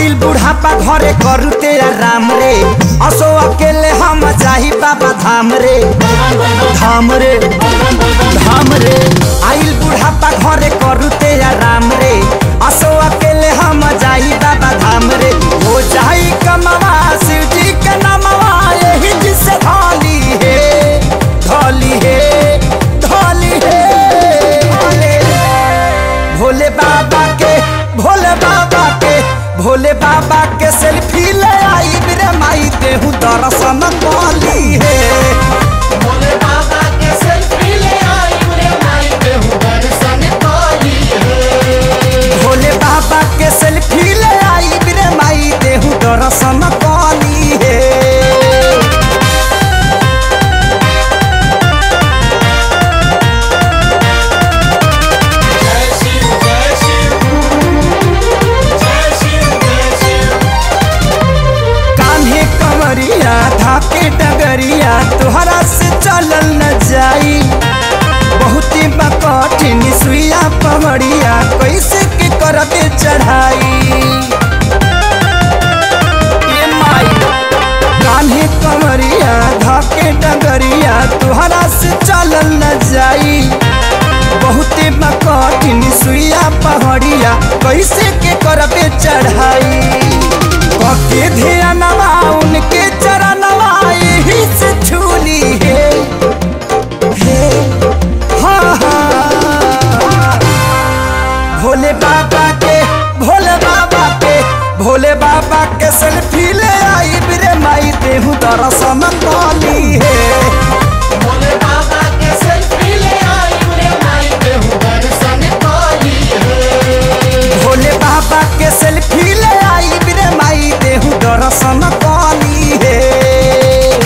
आइल बुढ़ापा घरे करू तेरा राम रे असो अकेले हम जाही बाबा धाम रे धाम रे धाम रे आइल बुढ़ापा घरे करू तेरा राम रे असो अकेले हम जाही बाबा धाम रे हो जाई कमावा शिव जी के नामवा यही जिसे धोली है धोली है धोली है भोले भोले बाबा के भोले बाबा के भोले बाबा के सेल्फी ले आई मेरे माई देहू दर्शन कली है भोले बाबा के सेल्फी ले आई रे माई देहु दर्शन कली है भोले बाबा के सेल्फी ले आई मेरे माई देहू दर्शन कली है जय शिव जय शिव जय शिव जय शिव कान्हे कमरिया धाके डगरिया तोहरा से चलल न जाई बहुती कठिन सुइया पमड़िया कैसे के करबे चढ़ाई ये माई कान्हे कमरिया धाके डगरिया तोहरा से चलल न जाई बहुते कठिन सुइया पहाड़िया कैसे के करबे चढ़ाई कके ध्यानवा उनके चरणवा यही से छूली है हे, हाँ, हाँ। भोले बाबा के भोले बाबा के भोले बाबा के सेल्फी ले आई बिरे माई देहू दर्शन कली है भोले बाबा के सेल्फी ले आई रे माई देहु दर्शन कली है भोले बाबा के सेल्फी ले आई बिरे माई देहू दर्शन कली है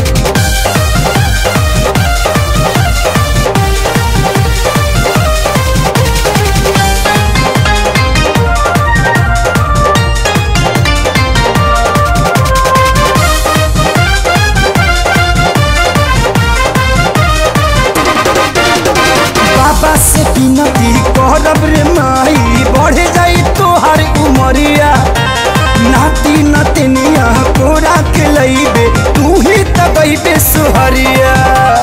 बाबा से विनती करब रे माई बढ़ जाई तोहर उमरिया नाती नतनिया कोरा के लईबे तू ही त गईबे सुहरिया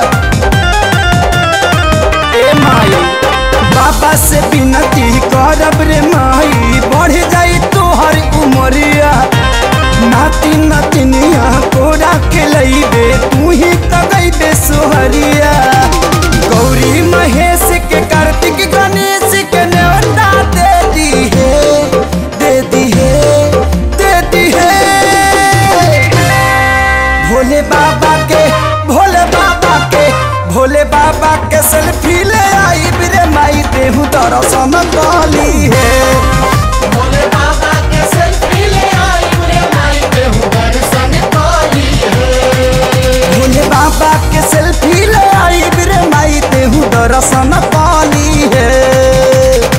ए माई बाबा से विनती करब रे माई बढ़ जाई तोहर उमरिया नाती नतनिया कोरा के लईबे तू ही त गईबे सुहरिया गौरी महेश के कार्तिक गणेश के न्योता दे दी है दे दी है दे दी है भोले बाबा के भोले बाबा के भोले बाबा के सेल्फी ले आई बिरे माई देहू दर्शन कली है भोले बाबा के सेल्फी ले आई रे माई देहु दर्शन कली है भोले बाबा के सेल्फी ले आई बिरे माई देहू दर्शन कली है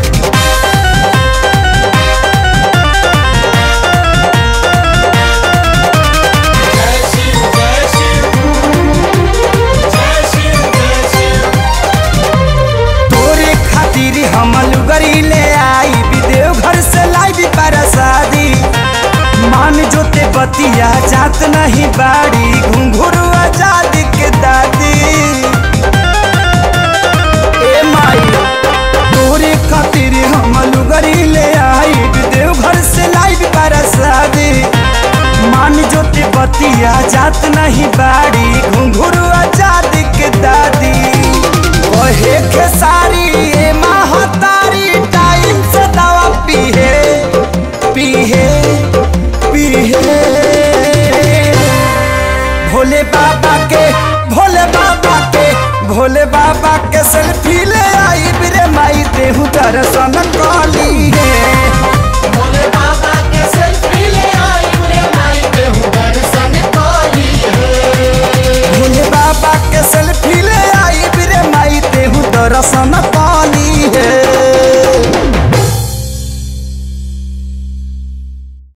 जय शिव जय शिव जय शिव जय शिव तोरे खातिर हम लुगरी ले आई विदेव घर से लाई परसादी मान जोते बतिया जात नहीं बाड़ी घुंघरू आजाद के दादी ए माई तोरे खातिर हम लुगरी ले आई विदेव घर से लाई परसादी मान जोते बतिया जात नहीं बाड़ी घुंघरू आजाद के दादी कहे खेसारी ए महतारी टाइम से दवा पीहे पीहे पीहे भोले बाबा के भोले बाबा के भोले बाबा के सेल्फी ले आई बिरे माई देहू दर्शन कर